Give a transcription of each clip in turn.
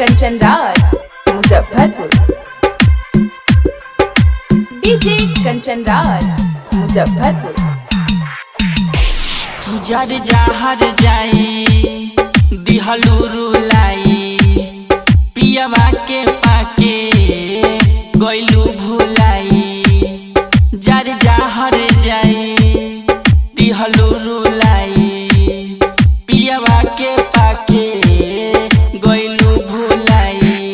Kanchan Raj Muzaffarpur DJ Kanchan Raj Muzaffarpur जर जहर जाई दिहलू रुलाई पियवा के पाके गइलू भुलाई जर जहर जाई दिहलू रुलाई पियवा के पाके गइलू भुलाई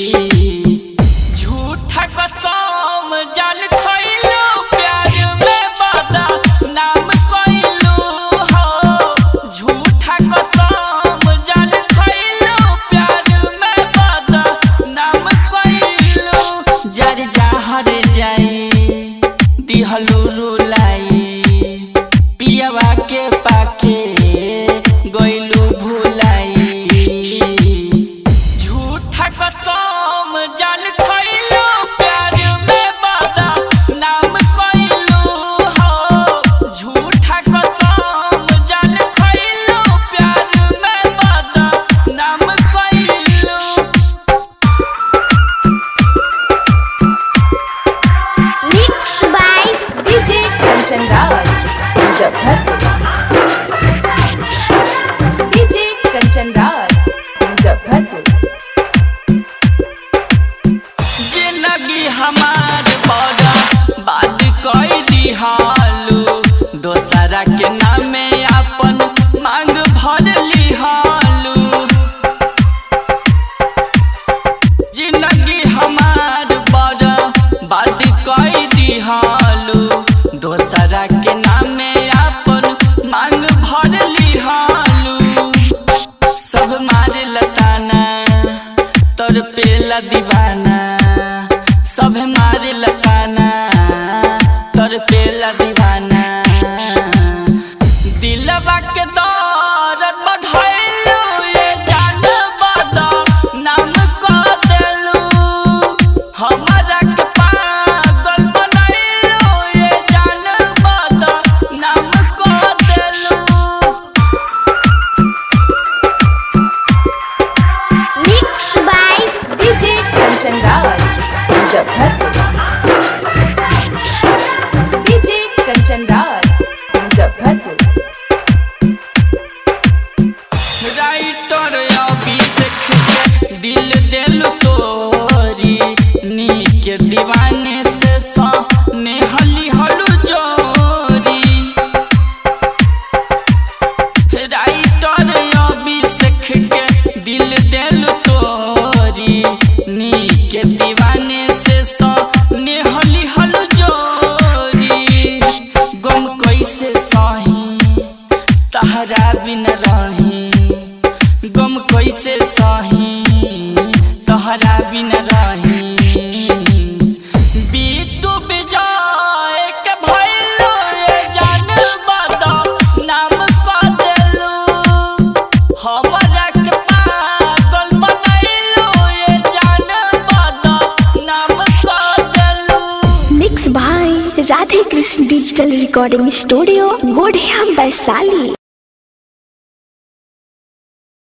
झूठा कसम जल खइलू प्यार में बादा नाम कइलू हो झूठा कसम जल खइलू प्यार में बादा नाम कइलू जर जहर जाई दिहलू रुलाई पियवा के पाके गइलू भुलाई झूठा कसम जल खइलू प्यार में बादा नाम कइलू हो झूठा कसम जल खइलू प्यार में बादा नाम कइलू Mixed by DJ Kanchan Raj Muzaffarpur DJ Kanchan Raj Muzaffarpur जिंदगी हमार बड़ा बात कई दिहालू दोसरा के नामे अपन मांग भर लिहालू जिंदगी हमार बड़ा बात कई दिहालू दोसरा के नामे अपन मांग भर लिहालू सब मारे लताना तोर पेला दीवाना सब मारे लताना तोर पेला दीवाना दिलवा के दौरत बढ़ैलू ये जान बदा नाम को देलू हमरा के पागल बनैलू ये जान बदा नाम को देलू Mixed by DJ Kanchan Raj Muzaffarpur DJ Kanchan Raj Muzaffarpur writer Abhishek के दिल दिल तोरी नीक दीवाने से सने हली हलू जोरी राइटर अभिषेक के दिल दिल तोरी नीक दीवाने से सने हली हलू जोरी गम कैसे सही तहरा बिन रही गम कैसे सही तहरा बिन रही बीतू बिजाए के भइलो ये जान बदा नाम क देलू हमरा के पागल बनैलो ये जान बदा नाम क देलू mix by Radhe Krishna digital recording studio Godhiya Vaishali